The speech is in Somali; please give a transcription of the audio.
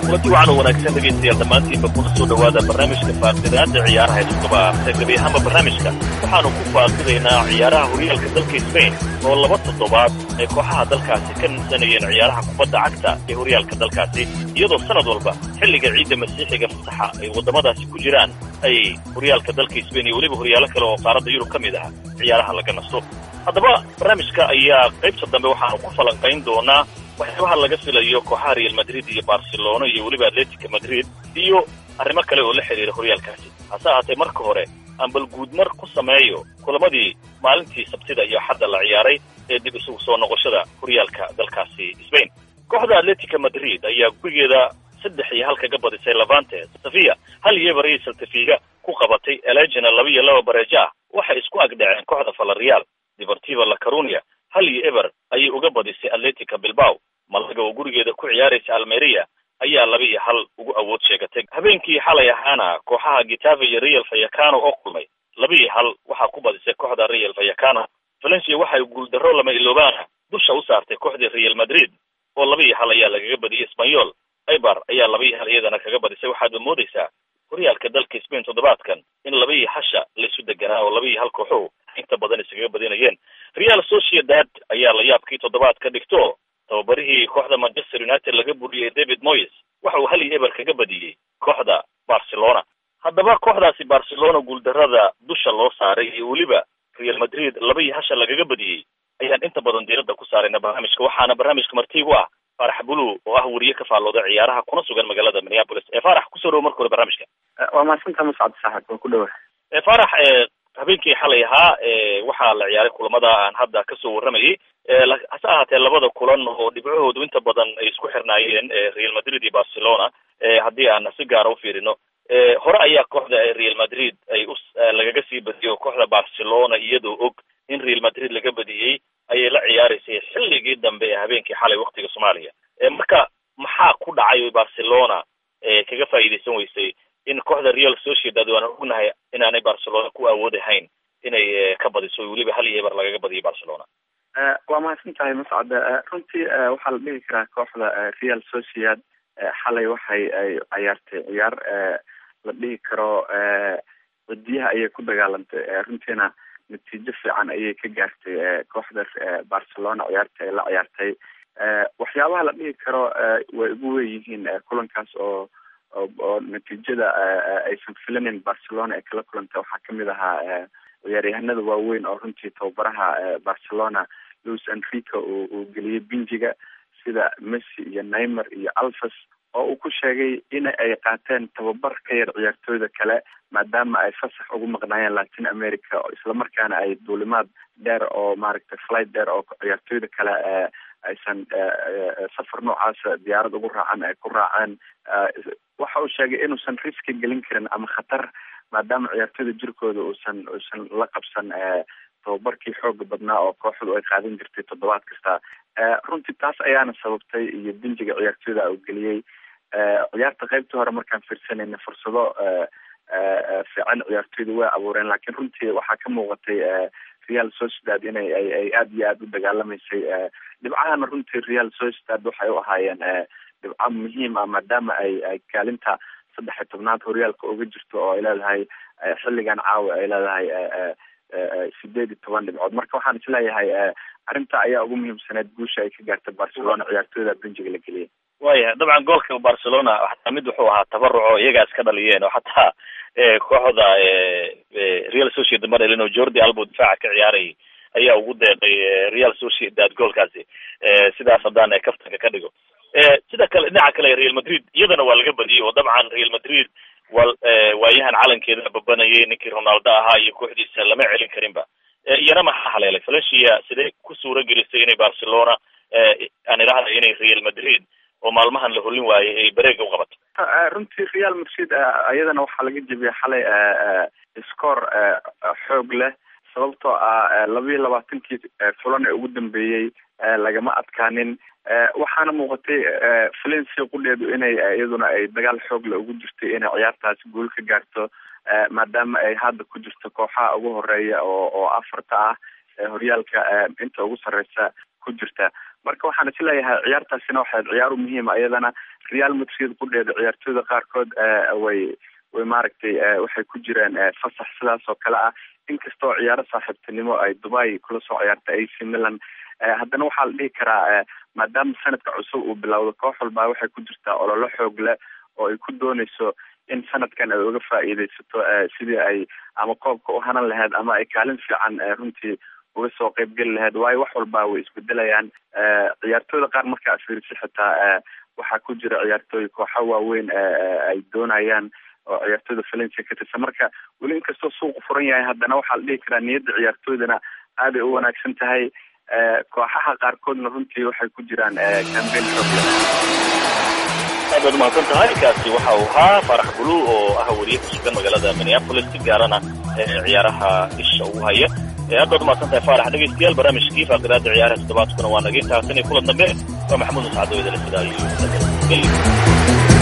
kulanti wacan oo wanaagsan dhegaystayaal dhammaantiinba kuna soo dhowaada barnaamijka faaqidaada ciyaaraha ee toddobaadka gebi ahaanba barnaamijka waxaanu ku faaqidaynaa ciyaaraha horyaalka dalka sbain oo laba toddobaad ay kooxaha dalkaasi ka ninsanayeen ciyaaraha kubadda cagta ee horyaalka dalkaasi iyadoo sanad walba xilliga ciidda masiixiga fasaxa ay waddamadaasi ku jiraan ay horyaalka dalka sbain iyo weliba horyaalo kale oo qaaradda yurub ka mid ah ciyaaraha laga nasto haddaba barnaamijka ayaa qaybta dambe waxaanu ku falanqayn doonaa waxyaabaha laga filayo kooxaha real madrid iyo barcelona iyo weliba atletica madrid iyo arrimo kale oo la xidhiira horyaalkaasi hase ahaatee marka hore aan bal guudmar ku sameeyo kulamadii maalintii sabtida iyo xadda la ciyaaray ee dib isugu soo noqoshada horyaalka dalkaasi sbain kooxda atletica madrid ayaa gurigeeda saddex iyo hal kaga badisay levante safiya hal iyo bariya saltafiga ku qabatay elegina laba iyo laba bareejo ah waxay isku agdhaceen kooxda falareal deportiva la carunia hal iyo eber ayay uga badisay atletica bilbao malaga oo gurigeeda ku ciyaaraysa almeria ayaa laba iyo hal ugu awood sheegatay habeenkii xalay ahaana kooxaha gitave iyo real fayacano oo kulmay laba iyo hal waxaa ku badisay kooxda real fayacano valencia waxay guuldarro lama iloobaana dusha u saartay kooxdii real madrid oo laba iyo hal ayaa lagaga badiyay espanyol ibar ayaa laba iyo hal iyadana kaga badisay waxaadba moodaysaa horyaalka dalka spain toddobaadkan in laba iyo hasha laysu deganaa oo laba iyo hal kooxuhu inta badan iskaga badinayeen real sociedad ayaa la yaabkii toddobaad ka dhigto tababarihii kooxda manchester united laga buriyey david moyes waxa uu hal iyo eber kaga badiyey kooxda barcelona haddaba kooxdaasi barcelona guuldarrada dusha loo saaray iyo weliba real madrid laba iyo hasha lagaga badiyey ayaan inta badan diiradda ku saarayna barnaamijka waxaana barnaamijka martiigu ah faarax bulu oo ah weriye ka faallooda ciyaaraha kuna sugan magaalada minneapolis ee faarax kusoo dhawo marka hore barnaamijka waa mahadsanta muscad saaxib waa ku dhawa faarax habeenkii xalay ahaa waxaa la ciyaaray kulamada aan hadda kasoo warramayay hase ahaatee labada kulan oo dhibcahoodu inta badan ay isku xirnaayeen real madrid iyo barcelona haddii aan si gaara ufiirino hore ayaa kooxda real madrid ay u lagaga sii badiyay oo kooxda barcelona iyadoo og in real madrid laga badiyey ayay la ciyaaraysay xilligii dambe ee habeenkii xalay waktiga soomaaliya marka maxaa ku dhacay barcelona kaga faa'iidaysan weysay in kooxda real sociedad waan ognahay inaanay barcelona ku awoodahayn inay ka badiso weliba hal iyo eber lagaga badiyo barcelona waa mahadsan tahay mascad runtii waxaa la dhihi karaa kooxda real sociedad xalay waxay ay ciyaartay ciyaar la dhihi karo wadiyaha ayay ku dagaalantay runtiina natiijo fiican ayay ka gaartay kooxda barcelona ciyaarta ay la ciyaartay waxyaabaha la dhihi karo way ugu weyihiin kulankaas oo oo natiijada aysan filanin barcelona ay kala kulantay waxaa kamid ahaa ciyaaryahanada waaweyn oo runtii tababaraha barcelona louis enrico uu geliyey binjiga sida messi iyo neymer iyo alfas oo uu ku sheegay in ay qaateen tababar ka yar ciyaartooyda kale maadaama ay fasax ugu maqnaayeen latin america islamarkaana ay duulimaad dheer oo maaragtay flight dheer oo ciyaartooyda kale aysan safar noocaasa diyaarad ugu raacan ay ku raaceen waxa uu sheegay inuusan riski gelin karin ama khatar maadaama ciyaartooyda jirkooda uusan uusan la qabsan tababarkii xooga badnaa oo kooxdu ay qaadan jirtay toddobaad kasta runtii taas ayaana sababtay iyo binjiga ciyaartooyda uu geliyey ciyaarta qaybtii hore markaan fiirsanayna fursado fiican ciyaartooyda way abuureen laakiin runtii waxaa ka muuqatay real sociedad inay ay ay aada iyo aada u dagaalamaysay dhibcahana runtii real sociedad waxay u ahaayeen dhibco muhiim ah maadaama ay ay kaalinta saddex iyo tobnaad horyaalka uga jirto oo ay leedahay xilligan caawa ay leedahay sideed iyo toban dhibcood marka waxaan isleeyahay arrinta ayaa ugu muhiimsaneed guusha ay ka gaartay barcelona ciyaartooyda benjiga la geliyay waya dabcan goolka barcelona xataa mid wuxuu ahaa tabaruco iyagaa iska dhaliyeen oo xataa kooxda real sociedad ma dhalin oo jordi albo difaaca ka ciyaarayay ayaa ugu deeqay real sociedad goolkaasi sidaas haddaan kaftanka ka dhigo sida kale dhinaca kale real madrid iyadana waa laga badiyey oo dabcan real madrid wa waayahan calankeeda babanayay ninkii ronaldo ahaa iyo kooxdiisa lama celin karinba iyana maxaa haleelay valencia sidee ku suura gelisay inay barcelona aan idhahda inay real madrid oo maalmahan la holin waayay ay bareega u qabato runtii real madrid iyadana waxaa laga jebiyay xalay score xoog leh sababtoo ah laba iyo labaatankii fulan ee ugu dambeeyey lagama adkaanin waxaana muuqatay valencia qudheedu inay iyaduna ay dagaal xoogle ugu jirtay inay ciyaartaasi guul ka gaarto maadaama ay hadda ku jirto kooxaha ugu horeeya oo oo afarta ah horyaalka inta ugu sareysa ku jirta marka waxaan isleeyahay ciyaartaasina waxay ciyaar u muhiima iyadana real madrid qudheeda ciyaartooyda qaarkood way way maaragtay waxay ku jiraan fasax sidaas oo kale ah inkastoo ciyaaro saaxiibtinimo ay dubai kula soo ciyaartay ac milan haddana waxaa la dhihi karaa maadaama sanadka cusub uu bilowdo koox walbaa waxay ku jirtaa ololo xoog leh oo ay ku dooneyso in sanadkan ay uga faa'iideysato sidii ay ama koobka u hanan lahayd ama ay kaalin fiican runtii uga soo qeybgeli lahayd waayo wax walba way isbedelayaan ciyaartooyda qaar markaa fiirisa xitaa waxaa ku jira ciyaartooy kooxa waaweyn ay doonayaan oo ciyaartooyda valencia ka tirsan marka weli inkastoo suuqu furan yahay haddana waxaa la dhihi karaa niyadda ciyaartooydana aaday u wanaagsan tahay kooxaha qaarkoodna runtii waxay ku jiraan cambein xoogle aad baad umahadsan tahay kaasi waxa uu ahaa faarax bulu oo ah weriye ku sugan magaalada minneapolis si gaarana ciyaaraha isha ugu haya aad baad umahadsan tahay faarax dhegeystayaal barnaamijkii faaqiraada ciyaaraha toddobaadkuna waa naga intaas in kulan dambe waa maxamuud muscado idale sidaa iyo